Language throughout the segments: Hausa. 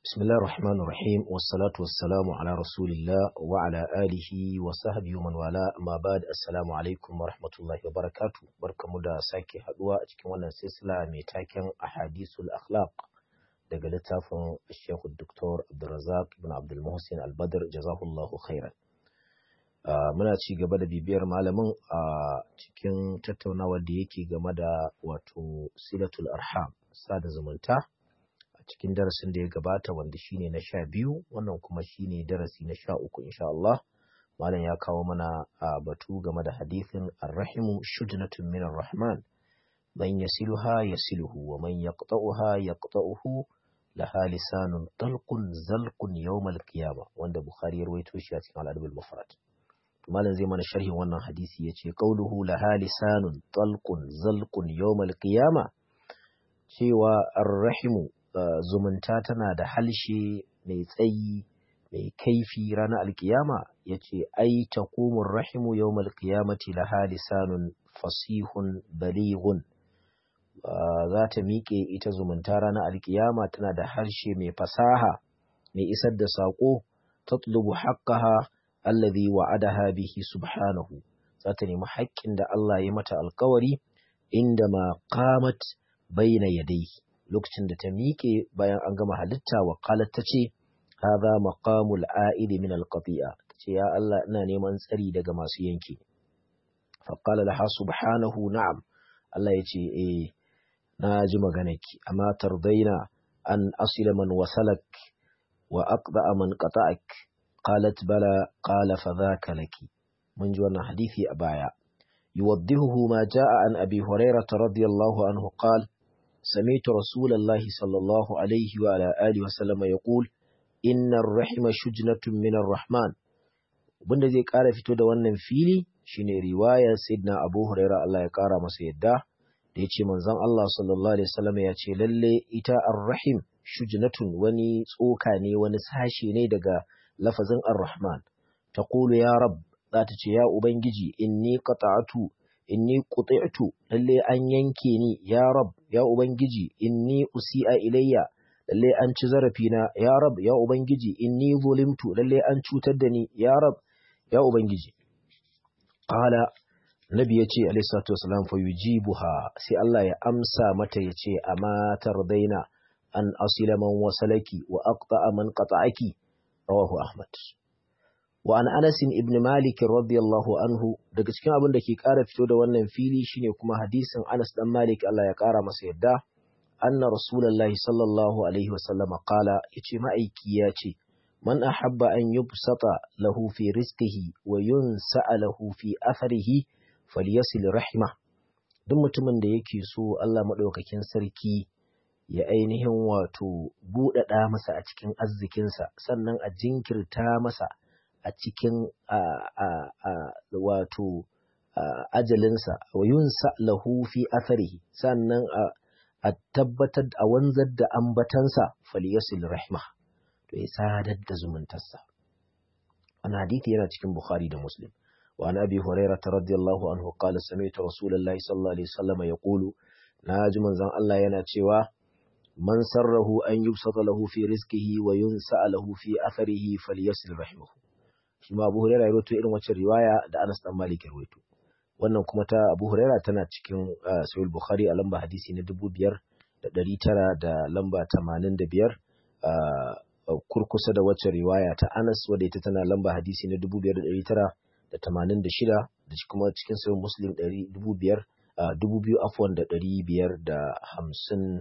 بسم الله الرحمن الرحيم والصلاة والسلام على رسول الله وعلى آله وصحبه ومن والاه ما بعد السلام عليكم ورحمة الله وبركاته barkamu da sake haduwa a cikin wannan silsila mai taken ahadisul akhlaq daga littafin Sheikh Dr. Abdulrazak ibn Abdul Muhsin Al-Badr jazahullahu khairan muna ci gaba da bibiyar malamin a cikin tattaunawar da yake game da wato silatul arham sada zumunta cikin darasin da ya gabata wanda shine na sha biyu wannan kuma shine darasi na sha uku insha Allah malam ya kawo mana a batu game da hadithin arrahimu shujnatun minar rahman man yasiluha yasiluhu wa man yaqta'uha yaqta'uhu laha lisanun talqun zalqun yawmal qiyama wanda bukhari ya rawaito shi a cikin al-adab al-mufrad malam zai mana sharhin wannan hadisi yace qauluhu laha lisanun talqun zalqun yawmal qiyama cewa arrahimu Uh, zumunta tana da halshe mai tsayi mai kaifi ranar alkiyama ya ce ai ta rahimu yau malkiyamati laha lisanun fasihun balighun uh, za ta miƙe ita zumunta ranar alkiyama tana da harshe mai fasaha mai isar da saƙo ta tulubu haƙƙaha allazi wa'adaha bihi subhanahu za ta nemi haƙƙin da Allah ya mata alkawari inda ma qamat bayna yadayhi lokacin da ta miƙe bayan an gama halitta wa qalat ta ce hadha maqamul a'id min al-qati'a ce ya Allah ina neman tsari daga masu yanke fa qala laha subhanahu na'am Allah ya ce eh na ji maganarki amma tardaina an asila man wasalak wa aqda'a man qata'ak qalat bala qala fa dhaka laki mun ji wannan hadisi a baya yuwaddihu ma jaa an abi hurairah radiyallahu anhu qala سمعت رسول الله صلى الله عليه وعلى آله وسلم يقول إن الرحم شجنة من الرحمن bunda zai ƙara fito da wannan fili shine riwayar Sayyidina Abu Hurairah Allah ya ƙara masa yadda da ya ce manzon Allah sallallahu alaihi wasallam ya ce lalle ita ar-rahim shujnatun wani tsoka ne wani sashe ne daga lafazin ar-rahman taqulu ya rab za ta ce ya ubangiji inni qata'atu inni quti'tu lalle an yanke ni ya rab ya ubangiji inni usi'a ilayya lalle an ci zarafi na ya rab ya ubangiji inni zulimtu lalle an cutar da ni ya rab ya ubangiji qala nabi yace alayhi salatu wasalam fa yujibuha sai Allah ya amsa mata yace amma tardaina an asila man wasalaki wa aqta'a man qata'aki rawahu ahmad wa an Anas ibn Malik radiyallahu anhu daga cikin abin da ke ƙara fito da wannan fili shine kuma hadisin Anas dan Malik Allah ya ƙara masa yadda anna rasulullahi sallallahu alaihi wasallam qala yace ma'aiki ya ce man ahabba an yubsata lahu fi rizqihi wa yunsa'a lahu fi atharihi falyasil rahima duk mutumin da yake so Allah madaukakin sarki ya ainihin wato buɗaɗa masa a cikin arzikinsa sannan a jinkirta masa a cikin wato ajalinsa wa yunsa lahu fi atharihi sannan a tabbatar a wanzar da ambatansa falyasil rahma to ya sadar da zumuntarsa wannan hadithi yana cikin bukhari da muslim wa an abi hurairah radiyallahu anhu qala sami'tu rasulullahi sallallahu alaihi wasallam yaqulu naji manzon Allah yana cewa man sarrahu an yubsata lahu fi rizqihi wa yunsa lahu fi atharihi falyasil rahmahu shi ma Abu Hurairah ya rawaito irin wacce riwaya da Anas dan Malik ya rawaito wannan kuma ta Abu Hurairah tana cikin Sahih Bukhari a lamba hadisi na 5900 da lamba 85 kurkusa da wacce riwaya ta Anas wadda ita tana lamba hadisi na 5986 da kuma cikin Sahih Muslim 2000 2000 afwan da 557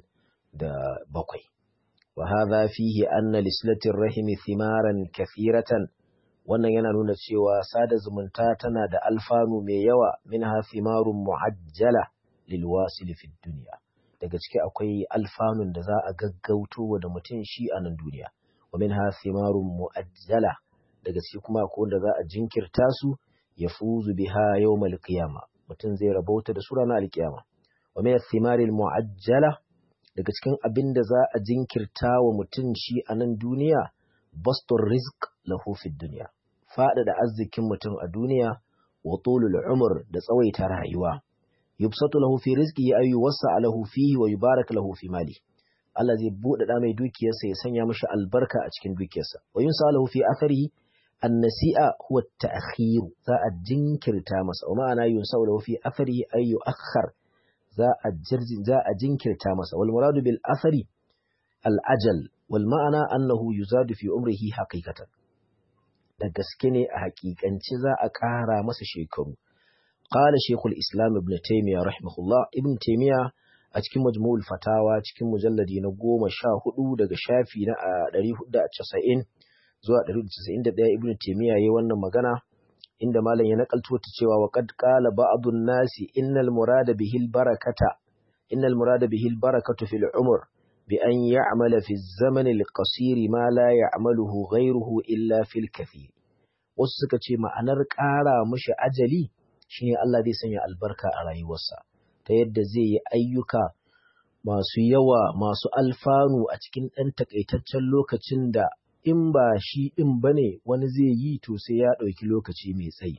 وهذا فيه أن لسلة الرحم ثمارا كثيرة wannan yana nuna cewa sada zumunta tana da alfanu mai yawa minha thimarun mu'ajjala lil wasil fi dunya daga ciki akwai alfanun da za a gaggauto da mutum shi a nan duniya wa minha thimarun mu'ajjala daga ciki kuma akwai wanda za a jinkirta su ya fuzu biha yawmal qiyama mutum zai rabauta da su ranar alkiyama wa min thimaril mu'ajjala daga cikin abin da za a jinkirta wa mutum shi a nan duniya bastur rizq lahu fi dunya faɗaɗa arzikin mutum a duniya wa tulul umur da tsawaita rayuwa yubsatu lahu fi rizqihi ay yuwassa lahu fihi wa yubarak lahu fi mali Allah zai buɗe mai dukiyarsa ya sanya mashi albarka a cikin dukiyarsa wa yunsalahu fi athari an-nasi'a huwa at-ta'khir za a jinkirta masa wa ma'ana yunsalahu fi athari ay yu'akhkhar za a jirjin za a jinkirta masa wal muradu bil athari al-ajal wal ma'ana annahu yuzadu fi umrihi haqiqatan da gaske ne a haƙiƙance za a ƙara masa shekaru qala shaykhul islam ibn taymiyyah rahimahullah ibn taymiyyah a cikin majmu'ul fatawa cikin mujalladi na goma sha hudu daga shafi na ɗari hudu da casa'in zuwa ɗari hudu casa'in da ɗaya ibn taimiyya ya wannan magana inda malam ya nakalto ta cewa wa qad qala ba'dun nasi innal murada bihil barakata innal murada bihil barakatu fil umr bi an ya'mala fi zaman al qasir ma la ya'maluhu ghayruhu illa fil kathir wasu suka ce ma'anar ƙara mishi ajali shine Allah zai sanya albarka a rayuwarsa ta yadda zai yi ayyuka masu yawa masu alfanu a cikin ɗan takaitaccen lokacin da in ba shi ɗin ba ne wani zai yi to sai ya ɗauki lokaci mai tsayi.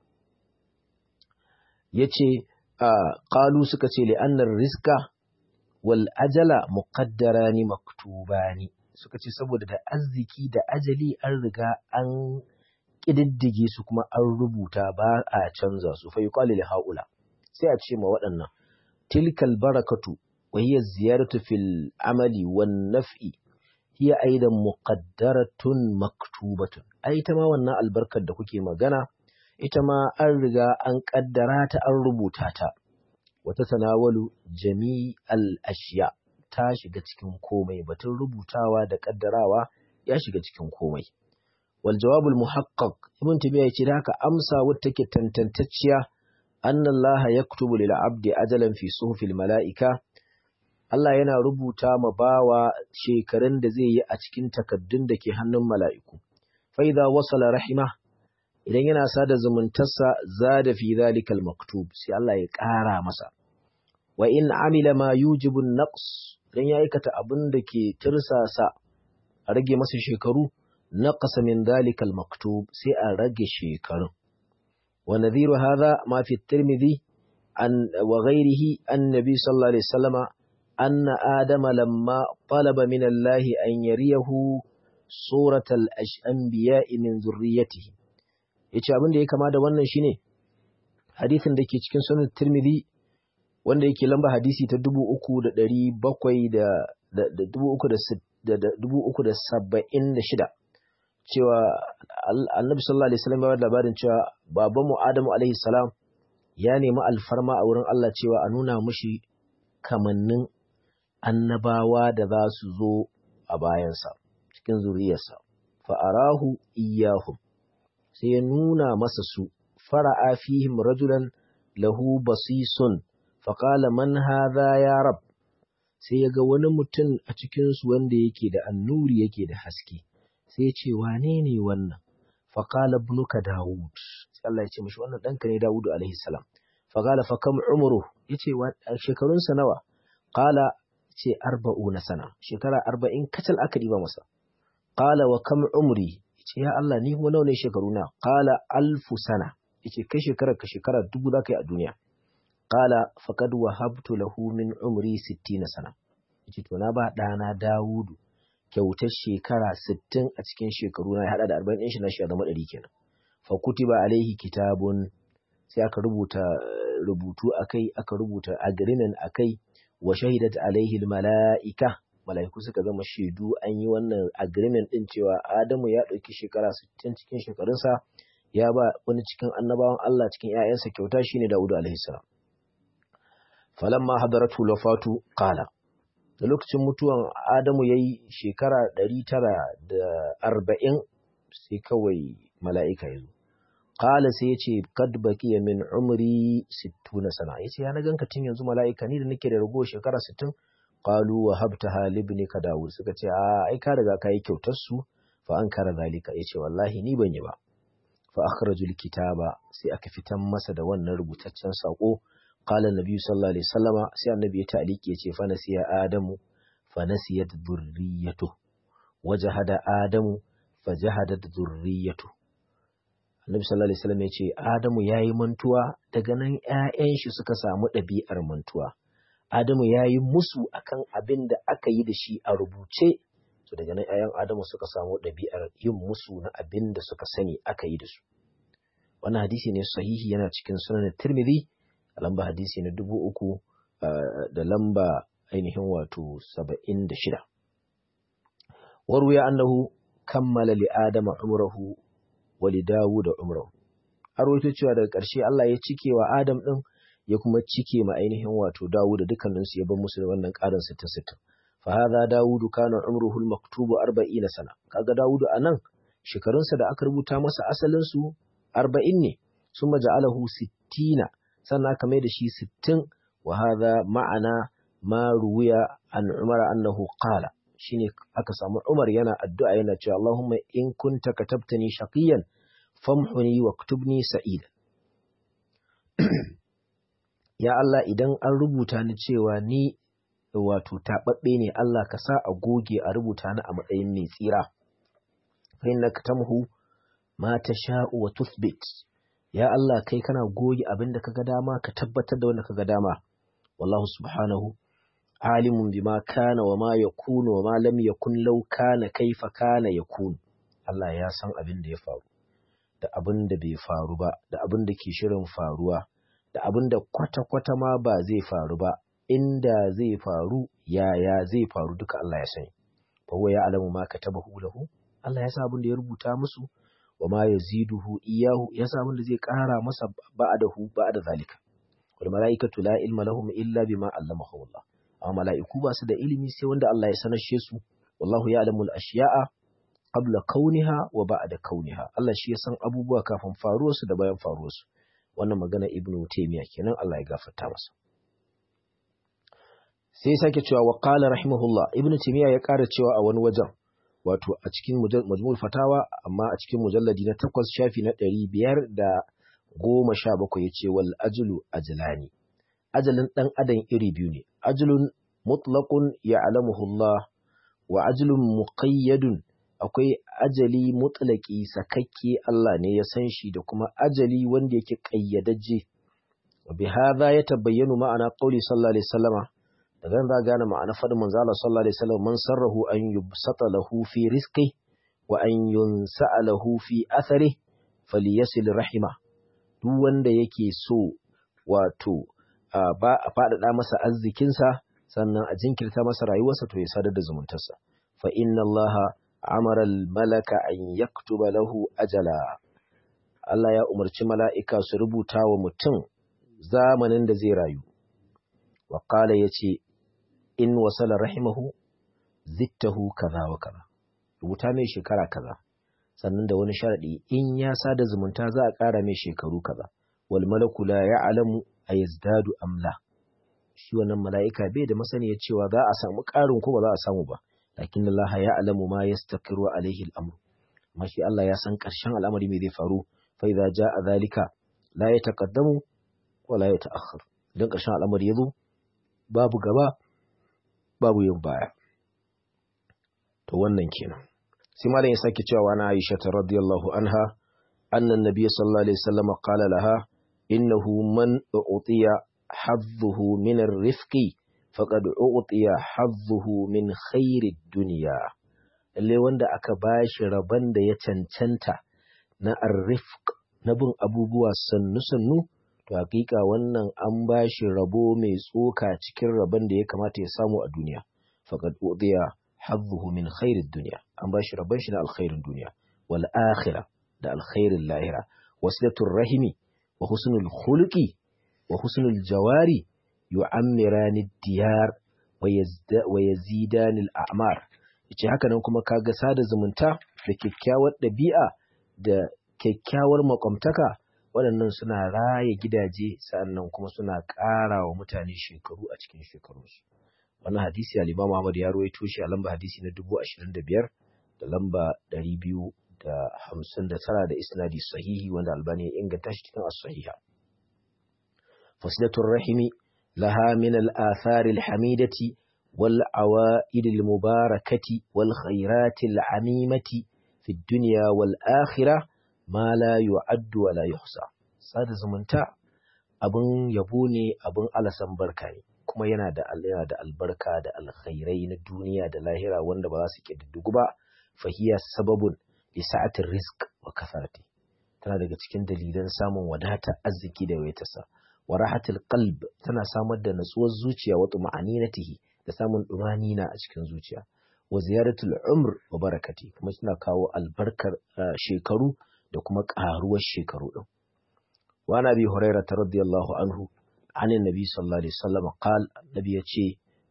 Ya ce, ƙalu suka ce li'annar riska wal ajala muƙaddara ni maktuba ni suka ce saboda da arziki da ajali an riga an ƙididdige su kuma an rubuta ba a canza su fa yi haula. sai a ce ma waɗannan tilkal barakatu wa hiya ziyaratu fil amali wan naf'i hiya aidan muqaddaratun maktubatun ai ita ma wannan albarkar da kuke magana ita ma an riga an kaddara ta an rubuta ta wata tanawalu jami'al ashiya ta shiga cikin komai batun rubutawa da kaddarawa ya shiga cikin komai wal jawabul muhaqqaq ibn tabiya yace da haka amsa wacce take tantantacciya أن الله يكتب للعبد أجلا في صحف الملائكة Allah yana rubuta ma bawa shekarun da zai yi a cikin takaddun da ke hannun mala'iku. Faiza wasala rahima, idan yana sada zumuntarsa za da fi zalikal maktub, sai Allah ya ƙara masa. Wa in amila ma yujibun naqs idan ya aikata abin da ke tirsasa a rage masa shekaru, naqasa min zalikal maktub sai a rage shekarun. ونذير هذا ما في الترمذي عن وغيره النبي صلى الله عليه وسلم أن آدم لما طلب من الله أن يريه صورة الأنبياء من ذريته yace abin da ya kama da wannan shine hadisin da ke cikin sunan Tirmidhi wanda yake lamba hadisi ta 3776 cewa annabi sallallahu alaihi wasallam ya labarin cewa babanmu Adamu alaihi salam ya nemi alfarma a wurin Allah cewa a nuna mushi kamannin annabawa da za su zo a bayansa cikin zuriyarsa fa'arahu iyahum sai ya nuna masa su fara'a fihim rajulan lahu basisun faƙala man hadha ya rab sai ya ga wani mutum a cikinsu wanda yake da annuri yake da haske sai ce wane ne wannan faƙala ibnuka Dawud sai Allah ya ce mishi wannan ɗanka ne Dawudu alaihi salam faƙala fa kam umru yace shekarunsa nawa qala ce arba'una sana shekara arba'in kacal aka diba masa qala wa kam umri yace ya Allah ni kuma nawa ne shekaruna qala alfu sana yace kai shekarar ka shekara dubu zaka yi a duniya qala faqad wahabtu lahu min umri 60 sana yace to na ba ɗana Dawudu kyautar shekara sittin a cikin shekaru na ya haɗa da arba'in ɗin shi na shi zama ɗari kenan fa kutiba alaihi kitabun sai aka rubuta rubutu akai aka rubuta agreement akai wa shahidat alaihi mala'ika mala'iku suka zama shaidu an yi wannan agreement din cewa Adamu ya ɗauki shekara sittin cikin shekarunsa ya ba wani cikin annabawan Allah cikin ‘ya'yansa kyauta shine Dawudu alaihi salam falamma hadaratu lafatu qala da lokacin mutuwan Adamu ya yi shekara ɗari tara da arba'in sai kawai mala'ika ya zo. Kala sai ya ce, Kad baki min umri sittuna sana, ya ce, ya na ganka tun yanzu mala'ika ni da nake da rago shekara sittin, kalu wa habta halib ne ka dawo, suka ce, a ai ka riga ka yi kyautar su, fa an kara zalika, ya ce, wallahi ni ban yi ba. Fa akhrajul kitaba sai aka fitan masa da wannan rubutaccen saƙo قال النبي صلى الله عليه وسلم سي النبي تعليق يتي فنسي آدم فنسيت ذريته وجهد آدم فجهدت ذريته Annabi sallallahu alaihi wasallam ya ce Adamu yayi mantuwa daga nan ƴaƴan shi suka samu ɗabi'ar mantuwa Adamu ya yi musu akan abin da aka yi da shi a rubuce to daga nan ‘ya'yan Adamu suka samu ɗabi'ar yin musu na abin da suka sani aka yi da su wannan hadisi ne sahihi yana cikin sunan Tirmidhi a lamba hadisi na dubu uku da lamba ainihin wato saba'in da shida warwaya annahu kammala li adama umrahu wa li dawuda umrahu har wato cewa daga ƙarshe Allah ya cike wa Adam din ya kuma cike ma ainihin wato Dawud da dukkanin su ya bar musu da wannan ƙarin 60 fa hadha Dawud kana umruhu al-maktubu 40 sana kaga Dawud anan shekarunsa da aka rubuta masa asalin su 40 ne summa ja'alahu 60 sannan aka mai da shi 60 wa hadha ma'ana ma ruwiya an Umar annahu qala shine aka samu Umar yana addu'a yana cewa Allahumma in kunta katabtani shaqiyan famhuni waktubni sa'ida ya Allah idan an rubuta ni cewa ni wato taɓaɓɓe ne Allah ka sa a goge a rubuta ni a matsayin mai tsira fa innaka tamhu ma tasha'u wa tuthbit ya Allah kai kana goge abin da kaga dama ka tabbatar da wanda kaga dama wallahu subhanahu alimun bima kana wa ma yakunu wa ma lam yakun law kana kaifa kana yakun Allah ya san abin da ya faru da abin da bai faru ba da abin da ke shirin faruwa da abin da kwata-kwata ma ba zai faru ba inda zai faru yaya zai faru duka Allah ya sani fa huwa ya'lamu ma katabahu lahu Allah ya sa abin da ya rubuta musu wa ma yaziduhu iyahu ya sa abin da zai kara masa ba'dahu ba'da zalika wal malaikatu la ilma lahum illa bima allamahum Allah amma mala'iku ba su da ilimi sai wanda Allah ya sanashe su wallahu ya'lamu al-ashya'a qabla kauniha wa ba'da kauniha Allah shi ya san abubuwa kafin faruwarsu da bayan faruwarsu wannan magana ibnu taymiya kenan Allah ya gafarta masa sai sake cewa wa qala rahimahullah ibnu taymiya ya ƙara cewa a wani wajen wato a cikin majmu'ul fatawa amma a cikin mujalladi na 8 shafi na 517 yace wal ajlu ajlani ajalin dan adam iri biyu ne ajlun mutlaqun ya'lamuhu Allah wa ajlun muqayyadun akwai ajali mutlaki sakakke Allah ne ya san shi da kuma ajali wanda yake kayyadajje bi hadha ya tabayyanu ma'ana qawli sallallahu alaihi wasallama da zan za gane ma'ana fadin manzo Allah sallallahu alaihi wasallam man sarrahu an yubsata lahu fi rizqi wa an yunsa'a lahu fi athari falyasil rahima duk wanda yake so wato ba a faɗaɗa masa arzikinsa sannan a jinkirta masa rayuwarsa to ya sadar da zumuntarsa fa inna allaha amara malaka an yaktuba lahu ajala Allah ya umarci mala'ika su rubuta wa mutum zamanin da zai rayu wa qala yace in wasala rahimahu zittahu kaza wa kaza rubuta mai shekara kaza sannan da wani sharadi in ya sada zumunta za a ƙara mai shekaru kaza wal malaku la ya'lamu ayazdadu am la shi wannan mala'ika bai da masaniya cewa za a samu ƙarin ko ba za a samu ba lakin Allah ya alamu ma yastaqiru alaihi al-amr amma shi Allah ya san ƙarshen al'amari mai zai faru fa idza jaa zalika la yataqaddamu wa la yata'akhkhar idan ƙarshen al'amari yazo babu gaba babu yin baya to wannan kenan sai malam ya sake cewa na Aisha radiyallahu anha anna an-nabiy sallallahu alaihi wasallam qala laha innahu man u'tiya hadduhu min ar-rifqi faqad u'tiya hadduhu min khairid dunya lalle wanda aka bashi rabon da ya cancanta na ar-rifq na bin abubuwa sannu sannu to hakika wannan an bashi rabo mai tsoka cikin rabon da ya kamata ya samu a duniya faqad u'tiya hadduhu min khairid dunya an bashi rabon shi na alkhairin duniya wal akhirah da alkhairin lahira wasilatul rahimi wa husnul khuluqi wa husnul jawari yu'ammirani diyar wa yazidani al'amar yace haka nan kuma kaga sada zumunta da kyakkyawar ɗabi'a da kyakkyawar makwamtaka waɗannan suna raya gidaje sannan kuma suna ƙara wa mutane shekaru a cikin shekarunsu wannan hadisi al-Imam Ahmad ya rawaito shi a lamba hadisi na 25 da lamba 259 da isnadi sahihi wanda Albani ya inganta shi cikin as-sahiha fasilatul rahimi laha min al-athar al-hamidati wal awaid al-mubarakati wal khairat al-amimati fi dunya wal akhirah ma la yu'addu wa la yuhsa sada zumunta abun yabo ne abun alasan barka ne kuma yana da yana da albarka da alkhairai na duniya da lahira wanda ba za su kididdigu ba fahiya sababun li sa'atir rizq wa kasarati tana daga cikin dalilan samun wadata arziki da waitarsa wa rahatil qalb tana samar da natsuwar zuciya wa tuma'aninatihi da samun dumanina a cikin zuciya wa ziyaratul umr wa barakati kuma suna kawo albarkar shekaru da kuma karuwar shekaru din wa nabi hurairah radiyallahu anhu عن النبي صلى الله عليه وسلم قال النبي يتشي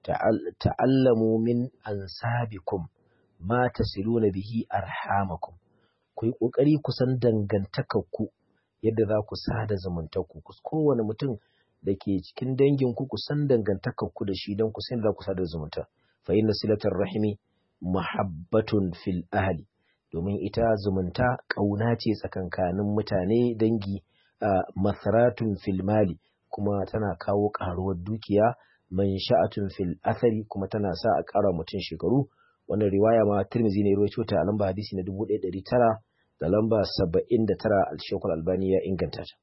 تعلموا من أنسابكم ما تسلون به أرحامكم ku yi ƙoƙari ku san dangantakarku yadda za ku sada zamantarku kowane mutum da ke cikin danginku ku san dangantakarku da shi don ku san za ku sada zumunta fa inna silatar rahimi muhabbatun fil ahli domin ita zumunta ƙauna ce tsakankanin mutane dangi masaratun fil mali kuma tana kawo ƙaruwar dukiya man sha'atun fil athari kuma tana sa a ƙara mutum shekaru wannan riwaya ma Tirmidhi ne ruwaito ta a lamba hadisi na 1900 da lamba 79 al-Shaykhul Albani ya inganta ta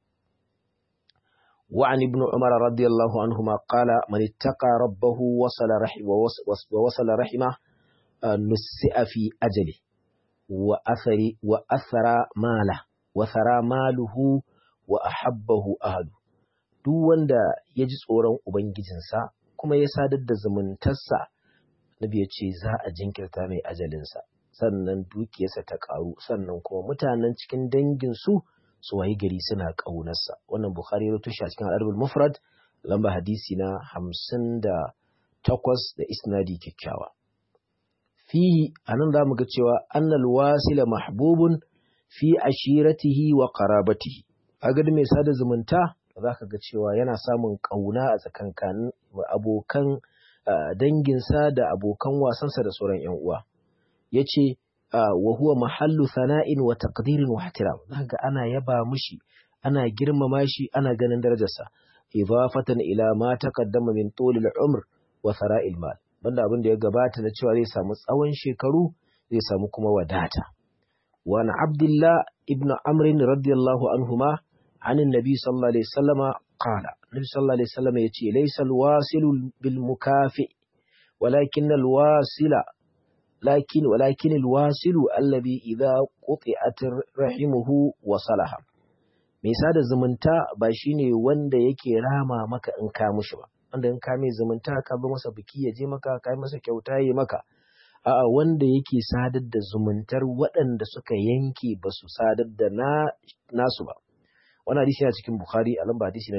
wa an ibn Umar radiyallahu anhuma qala man ittaqa rabbahu wasala rahim wa wasala rahima nusi'a fi ajali wa athari wa athara mala wa thara maluhu wa ahabbahu ahadu duk wanda ya ji tsoron Ubangijinsa kuma ya sadar da zumuntarsa, Nabi ya ce za a jinkirta mai ajalinsa, sannan dukiyarsa ta ƙaru, sannan kuma mutanen cikin danginsu su wayi gari suna ƙaunarsa. Wannan Bukhari ya tushe a cikin al'adul mufrad lamba hadisi na hamsin da takwas da isnadi kyakkyawa. Fihi a nan za mu ga cewa annal wasila mahbubun fi ashiratihi wa qarabatihi. Agadi mai sada zumunta za ka ga cewa yana samun ƙauna a tsakankanin abokan danginsa da abokan wasansa da sauran ‘yan uwa. Ya ce, wa huwa mahallu sana'in wa taqdirin wa ihtiram za ga ana yaba mushi ana girmama shi ana ganin darajarsa idafatan ila ma taqaddama min tulil umr wa sara'il mal banda abin da ya gabata na cewa zai samu tsawon shekaru zai samu kuma wadata wa an abdullah ibn amr radiyallahu anhuma عن النبي صلى الله عليه وسلم قال النبي صلى الله عليه وسلم يتي ليس الواصل بالمكافئ ولكن الواصل لكن ولكن الواصل الذي إذا قطعت رحمه وصلها mai sada zumunta ba shine wanda yake rama maka in ka mushi ba wanda in ka mai zumunta ka bi masa biki ya je maka ka masa kyauta ya maka a'a wanda yake sadar da zumuntar waɗanda suka yanke ba su sadar da na nasu ba wani hadisi yana cikin Bukhari a lamba hadisi na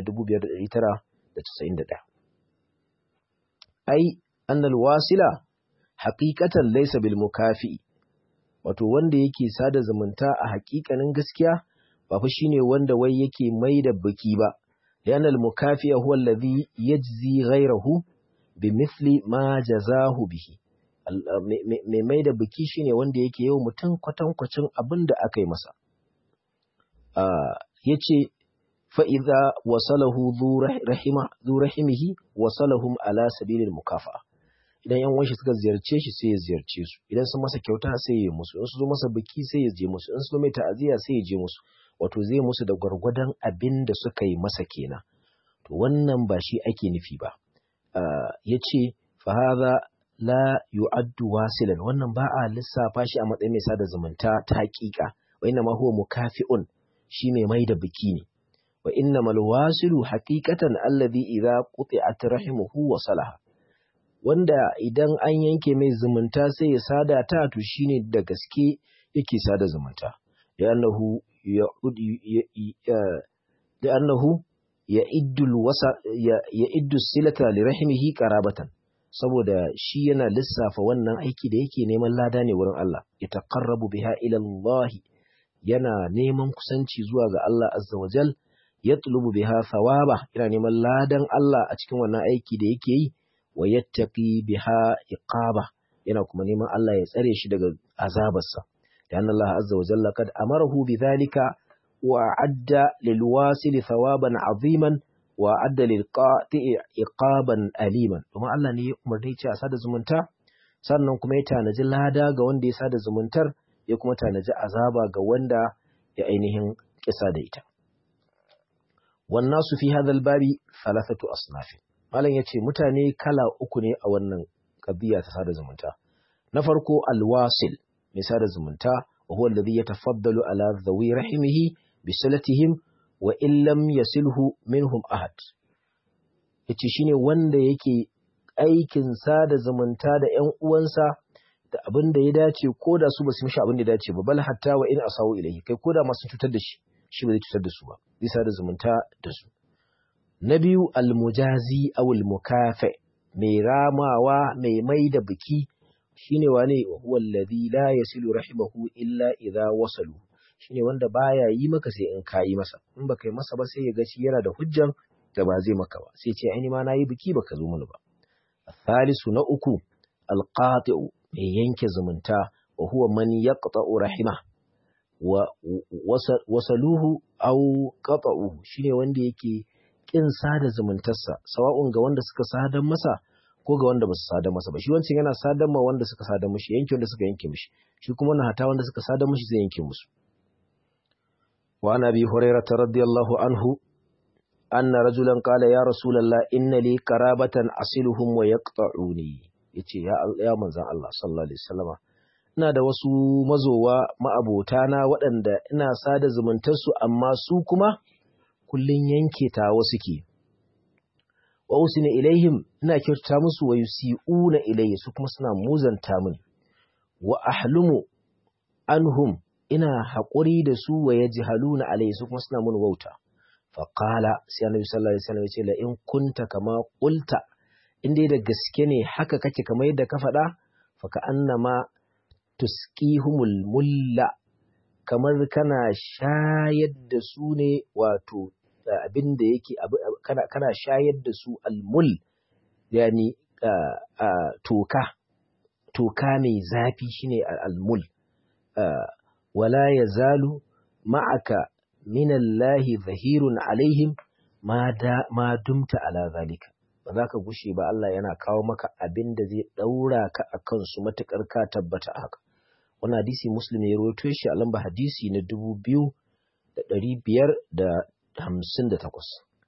5991 ai annal wasila haqiqatan laysa bil mukafi wato wanda yake sada zumunta a haƙiƙanin gaskiya ba fa shine wanda wai yake mai da biki ba lian al mukafi huwa alladhi yajzi ghayrahu bimithli ma jazahu bihi mai mai da biki shine wanda yake yau mutum kwatankwacin abin da aka yi masa ya ce fa'iza wasalahu zu rahimihi wasalahum ala sabilin mukafa idan yan wanshi suka ziyarce shi sai ya ziyarce su idan sun masa kyauta sai ya musu in su zo masa biki sai ya je musu in su zo mai ta'aziyya sai ya je musu wato zai musu da gwargwadon abin da suka yi masa kenan to wannan ba shi ake nufi ba ya ce fahaza la yu'addu wasilan wannan ba a lissafa shi a matsayin mai sada zumunta ta hakika wa inna ma huwa mukafi'un shi mai mai da biki ne wa inna mal wasilu haqiqatan alladhi idza quti'at rahimuhu wa salaha wanda idan an yanke mai zumunta sai ya sada ta to shine da gaske yake sada zumunta li'annahu ya'ud li'annahu ya'iddu wasa ya'iddu silata li rahimihi qarabatan saboda shi yana lissafa wannan aiki da yake neman lada ne wurin Allah ya taqarrabu biha ila Allah yana neman kusanci zuwa ga Allah azza wa jal ya tulubu biha thawaba yana neman ladan Allah a cikin wannan aiki da yake yi wa yattaqi biha iqaba yana kuma neman Allah ya tsare shi daga azabarsa da Allah azza wa jalla kad amarahu bidhalika wa adda lil wasili thawaban aziman wa adda lil qati'i iqaban aliman kuma Allah ne ya umarni ce a sada zumunta sannan kuma ya tanaji lada ga wanda ya sada zumuntar ya kuma tanaji azaba ga wanda ya ainihin kisa da ita wannan su fi hadal babi thalathatu asnaf malam yace mutane kala uku ne a wannan qadiya ta sada zumunta na farko alwasil mai sada zumunta wa huwa alladhi yatafaddalu ala dhawi rahimihi bi silatihim wa in lam yasilhu minhum ahad yace shine wanda yake aikin sada zumunta da ƴan uwansa da abin da ya dace ko da su ba su mishi abin da ya dace ba bal hatta wa in asawu ilayhi kai ko da ma sun cutar da shi shi ba zai cutar da su ba zai sada zumunta da su na biyu almujazi aw almukafi mai ramawa mai mai da biki shine wane huwa alladhi la yasilu rahimahu illa idha wasalu shine wanda baya yi maka sai in kayi masa in baka yi masa ba sai ya ga shi yana da hujjan da ba zai maka ba sai ce ai ma nayi biki baka zo mini ba Salisu na uku alqati'u mai yanke zumunta wa huwa man yaqta'u rahima wa wasaluhu aw qata'uhu shine wanda yake kin sada zumuntarsa sawa'un ga wanda suka sadar masa ko ga wanda ba su sadar masa ba shi wancan yana sadar ma wanda suka sadar mishi yanke wanda suka yanke mishi shi kuma na hata wanda suka sadar mishi zai yanke musu wa ana bi hurairah radiyallahu anhu anna rajulan qala ya rasulullah inna li qarabatan asiluhum wa yaqta'uni yace ya ya manzon Allah sallallahu alaihi wasallama ina da wasu mazowa ma'abotana waɗanda ina sada zumuntarsu amma su kuma kullun yanke tawa suke wa usina ilaihim ina kyautata musu wa yusi'una ilayya su kuma suna muzanta min wa ahlumu anhum ina haƙuri da su wa yajhaluna alayya su kuma suna mun wauta fa qala sai annabi sallallahu alaihi wasallam ya ce la in kunta kama qulta in dai da gaske ne haka kake kamar yadda ka faɗa fa ka annama tusqihumul mulla kamar kana shayar da su ne wato abin da yake kana, kana shayar da su almul yani toka toka mai zafi shine almul wala yazalu ma'aka minallahi zahirun alaihim ma, da, ma dumta ala zalika ba za ka gushe ba Allah yana kawo maka abin da zai ɗaura ka a kansu matuƙar ka tabbata haka wani hadisi muslim ya rawaito shi a lamba hadisi na dubu biyu da ɗari biyar da hamsin da takwas.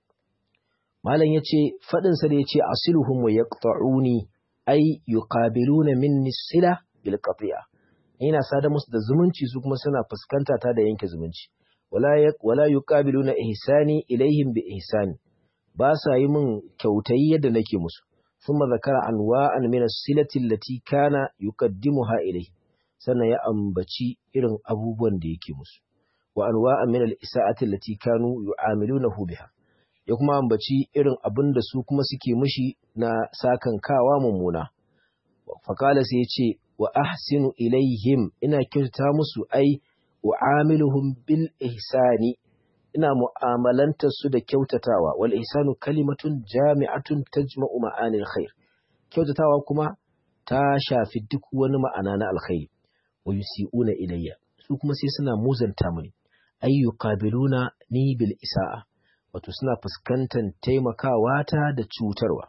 Malam ya ce, faɗinsa da ya ce, Asiluhum wa yaqta'uni ai yuqabiluna minni sila bil qati'a. Ina sada musu da zumunci su kuma suna fuskanta ta da yanke zumunci. Wala wala yuqabiluna ihsani ilaihim bi ihsani. Ba sa yi min kyautayi yadda nake musu. Thumma zakara anwa'an min as-silati allati kana yuqaddimuha ilayhi. Sannan ya ambaci irin abubuwan da yake musu. wa anwa'an min al-isa'ati allati kanu yu'amilunahu biha ya kuma ambaci irin abin da su kuma suke mishi na sakan kawa mummuna fa qala sai yace wa ahsinu ilaihim ina kyautata musu ai u'amiluhum bil ihsani ina mu'amalantar su da kyautatawa wal ihsanu kalimatun jami'atun tajma'u ma'anil khair kyautatawa kuma ta shafi duk wani ma'ana na alkhairi wa yusi'una ilayya su kuma sai suna muzanta mini ay yuqabiluna ni bil isa'a wato suna fuskantar taimakawa ta da cutarwa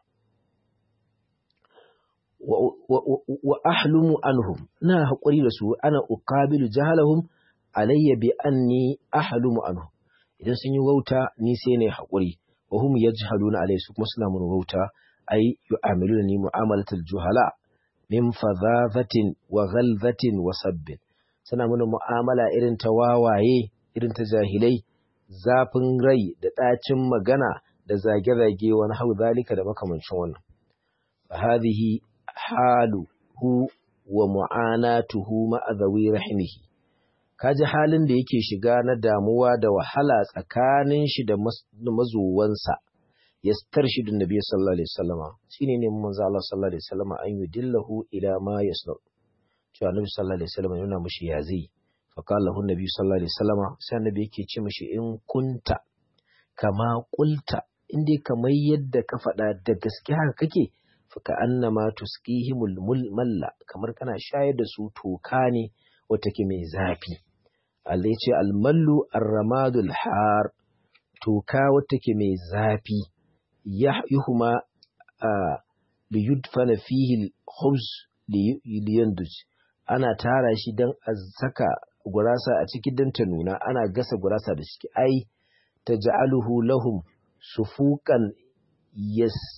wa ahlumu anhum na haƙuri da su ana uqabilu jahalahum alayya bi anni ahlumu anhum idan sun yi wauta ni sai ne haƙuri wa hum yajhaluna alayhi su kuma suna mun wauta ay yu'amiluna ni mu'amalatul juhala min fadhafatin wa ghalzatin wa sabbin suna mana mu'amala irin ta wawaye irin ta jahilai zafin rai da ɗacin magana da zage-zage wani hau zalika da makamancin wannan hadhihi haluhu wa mu'anatuhu ma'azawi rahimihi kaji halin da yake shiga na damuwa da wahala tsakanin shi da mazuwansa yastarshidu nabiy sallallahu alaihi wasallama shine ne manzo Allah sallallahu alaihi wasallama an yudillahu ila ma yasna'u cewa Annabi sallallahu alaihi wasallam yana mushi ya zai fa qala lahu Nabi sallallahu alaihi wasallam sai Annabi yake ce mushi in kunta kama qulta in dai kamar yadda ka faɗa da gaske haka kake fa ka annama tusqihimul malla kamar kana shayar da su toka ne wata ke mai zafi Allah ya ce almallu arramadul har toka wata ke mai zafi yuhuma liyudfana fihi al-khubz liyanduj ana tara shi don a saka gurasa a ciki don ta nuna ana gasa gurasa da shi ai ta ja'aluhu lahum sufuqan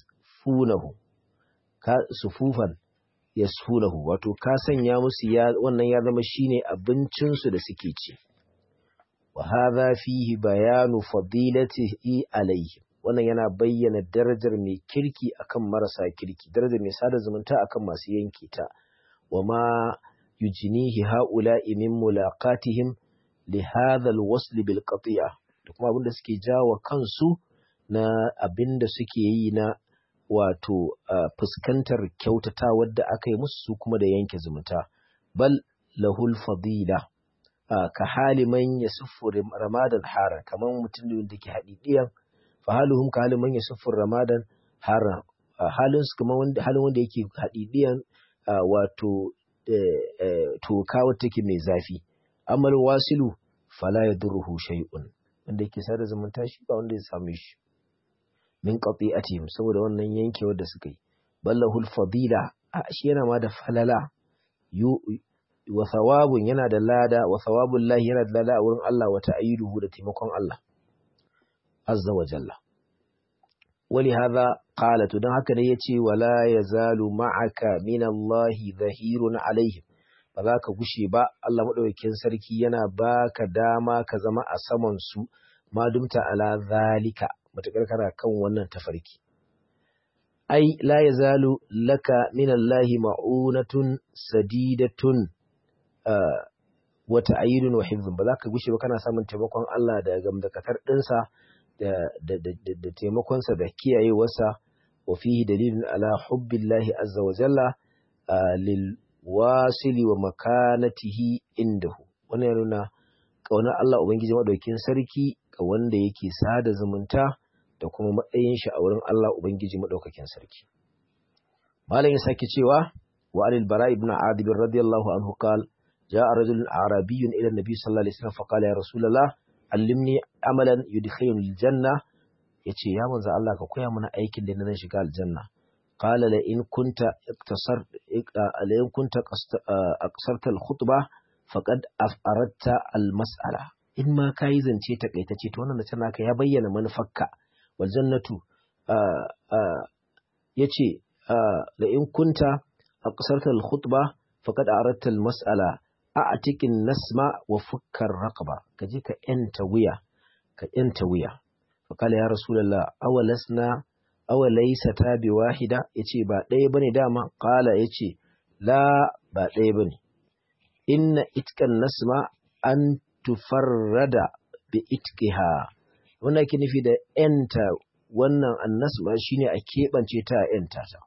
yasfunahu ka sufufan yasfunahu wato ka sanya musu ya wannan ya zama shine abincin su da suke ci wa hadha fihi bayanu fadilatihi alayhi wannan yana bayyana darajar mai kirki akan marasa kirki darajar mai sada zumunta akan masu yanke ta wa ma yujnihi haula'i min mulaqatihim li hadha alwasl bil qati'a da kuma abinda suke jawo kansu na abinda suke yi na wato fuskantar kyautata wadda aka yi musu su kuma da yanke zumunta bal lahul fadila ka hali man yasuffu ramadan hara kamar mutum da ke haɗiɗiyan fa haluhum ka halin man yasuffu ramadan hara halin su kamar wanda halin wanda yake haɗiɗiyan wato toka wata take mai zafi amal wasilu fala yadurruhu shay'un wanda yake sada zumunta shi ba wanda ya same shi min qati'atihim saboda wannan yankewar da suka yi ballahul fadila a shi yana ma da falala yu wa thawabun yana da lada wa thawabul lahi yana da lada a wurin Allah wa ta'yiduhu da taimakon Allah azza wa jalla wali hadha qala to dan haka ne yace wala yazalu ma'aka min Allah zahirun alaihim ba za ka gushe ba Allah madaukakin sarki yana baka dama ka zama a saman su ma dumta ala zalika matakar kana kan wannan tafarki ai la yazalu laka min Allah ma'unatun sadidatun wa ta'yidun wa hifzun ba za ka gushe ba kana samun taimakon Allah da gamdakatar dinsa da da da taimakon sa da kiyayewarsa wa fihi dalilun ala hubbillahi azza wa jalla lil wasili wa makanatihi indahu wannan ya nuna kaunar Allah ubangiji madaukin sarki ga wanda yake sada zumunta da kuma matsayin shi a wurin Allah ubangiji madaukakin sarki malam ya sake cewa wa alil bara ibn adib radiyallahu anhu qala جاء رجل عربي إلى النبي صلى الله عليه وسلم فقال يا رسول الله علمني عملا يدخلني الجنة yace ya manzo Allah ka koya mana aikin da na shiga aljanna qala la in kunta iktasar la in kunta aqsarta al-khutba faqad afaratta al-mas'ala in ma kai zance takaitace to wannan da tana ka ya bayyana manufarka wal jannatu yace la in kunta aqsarta al-khutba faqad aratta al-mas'ala a cikin nasma wa fukkar raqaba ka je ka yanta wuya ka yanta wuya fa kala ya rasulullah awalasna awalaysa ta bi wahida yace ba ɗaya bane dama kala yace la ba ɗaya bane inna itkan nasma an tufarrada bi itkiha wannan ke nufi da yanta wannan annasma shine a keɓance ta yanta ta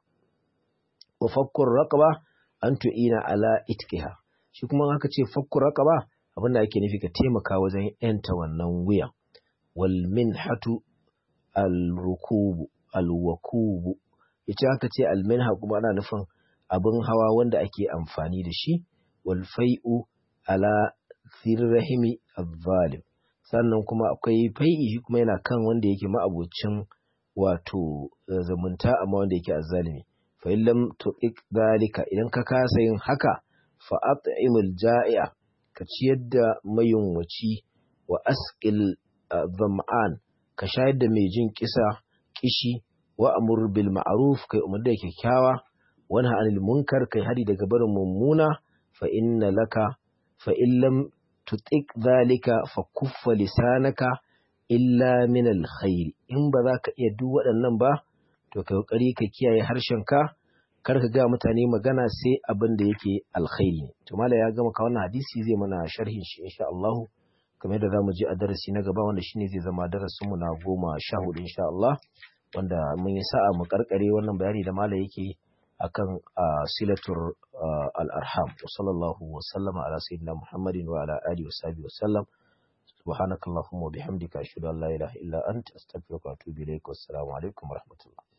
wa fakkur raqaba an tu'ina ala itkiha shi kuma aka ce fakku raqaba abinda ake nufi ka taimaka wajen yanta wannan wuya wal minhatu al rukubu al wakubu yace aka ce al minha kuma ana nufin abin hawa wanda ake amfani da shi wal fai'u ala thirrahimi adh-dhalim sannan kuma akwai fai'i shi kuma yana kan wanda yake ma'abocin wato zumunta amma wanda yake azzalimi fa illam tuqik dalika idan ka kasa yin haka fa'at'imul ja'i'a ka ciyar da mayunwaci wa asqil zam'an ka shayar da mai jin kisa kishi wa amur bil ma'ruf kai umar da kyakkyawa wani anil munkar kai hari daga barin mummuna fa inna laka fa illam tutik zalika fa kuffa lisanaka illa min alkhair in ba za ka iya duk waɗannan ba to kai kokari ka kiyaye harshenka kar ka ga mutane magana sai abin da yake alkhairi ne to mala ya gama ka wannan hadisi zai mana sharhin shi insha Allah kamar yadda zamu je a darasi na gaba wanda shine zai zama darasin mu na goma sha hudu insha Allah wanda mun yi sa'a mu karkare wannan bayani da mala yake akan silatur al-arham wa sallallahu wa sallama ala sayyidina Muhammadin wa ala alihi wa sahbihi wa sallam سبحانك اللهم وبحمدك أشهد أن لا إله إلا أنت أستغفرك وأتوب إليك والسلام عليكم ورحمة الله